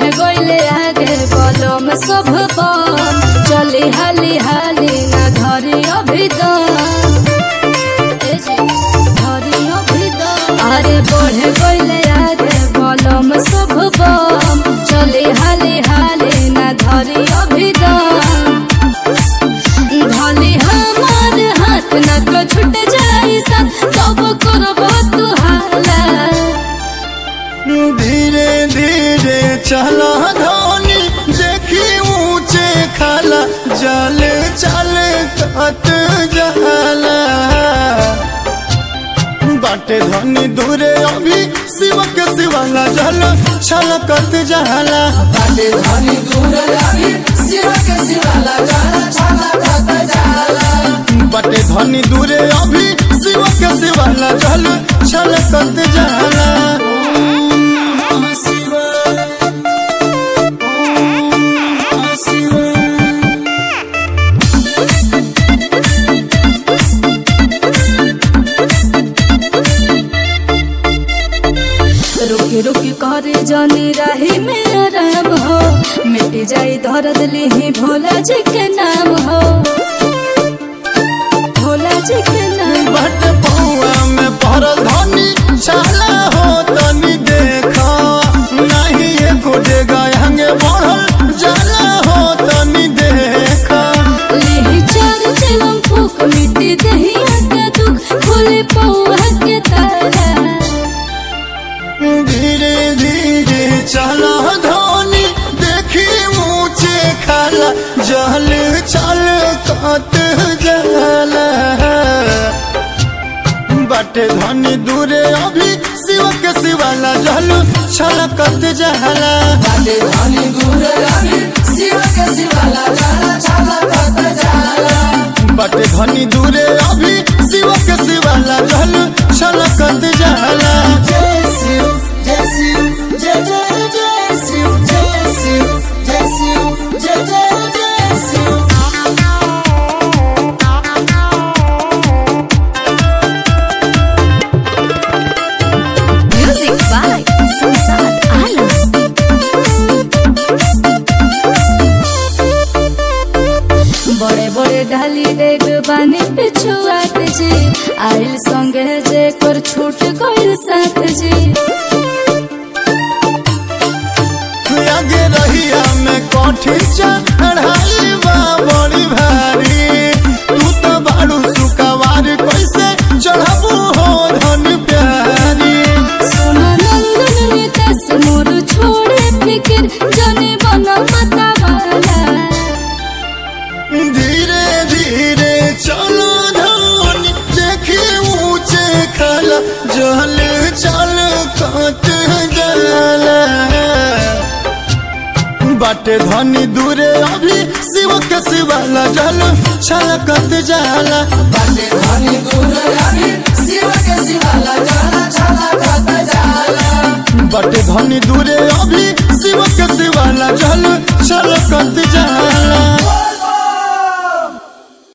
बढ़े गईले आगे बलम सब बम चली हाली हाली ना धरी अभी दम ए जी, धरी अभी दम। अरे बढ़े गईले आगे बलम सब बम चली हाली हाली ना धरी अभी दम भले हमार हाथ न तो छूट जाई सब सब करब तू हाला धीरे धीरे चला धोनी देखी ऊंचे खाला जल चल कत जाला बाटे धनी दूरे अभी शिव के शिवाला जल छलकत जाला बाटे धनी दूर लागी शिव के शिवाला जाला छाला खत जाला बाटे धनी दूरे अभी शिव के शिवाला जल छलकत जाला रुकी रुकी करे जानी राही में आराम हो मिट जाई दर्द लिही भोला जी के नाम हो भोला जी के नाम बट पौआ में पड़ल धनी छाला हो तनी देखा नहीं ये गोडे गायंगे बढ़ल जाला हो तनी देखा लिही चार चिलम फूक मिट्टी दहिया के दुख खुले पौआ के तारा धीरे धीरे चला धोनी देखी ऊंचे खाला जल चल कत जाला बाटे धनी दूरे अभी शिव के शिवाला जल छलकत जाला बाटे धनी दूर लागी शिव के शिवाला जाला छाला खत जाला बाटे धनी दूरे अभी शिव के शिवाला जल छलकत जाला जय शिव जय शिव जय जय जय शिव जय शिव जय शिव जय जय जय Shiv Music by Samsat Alam. बड़े बड़े ढाली देख बानी पिछुआत जी आइल संगे जे कर छूट गइल साथ जी आगे रहिया में कठिन चढ़ाई बा बड़ी भारी तू तो बाड़ू सुकवार कैसे चढ़बू हो धन प्यारी सोना नंदन नितेश मोर छोड़े फिकिर जने बना मता वाला धीरे धीरे चलो धनी देखी ऊंचे खाला जल चल कत जाला बाटे धनी दूरे अभी शिव के शिवाला जल छलकत जाला बाटे धनी दूर लागी शिव के शिवाला जाला छाला खत जाला बाटे धनी दूरे अभी शिव के शिवाला जल छलकत जाला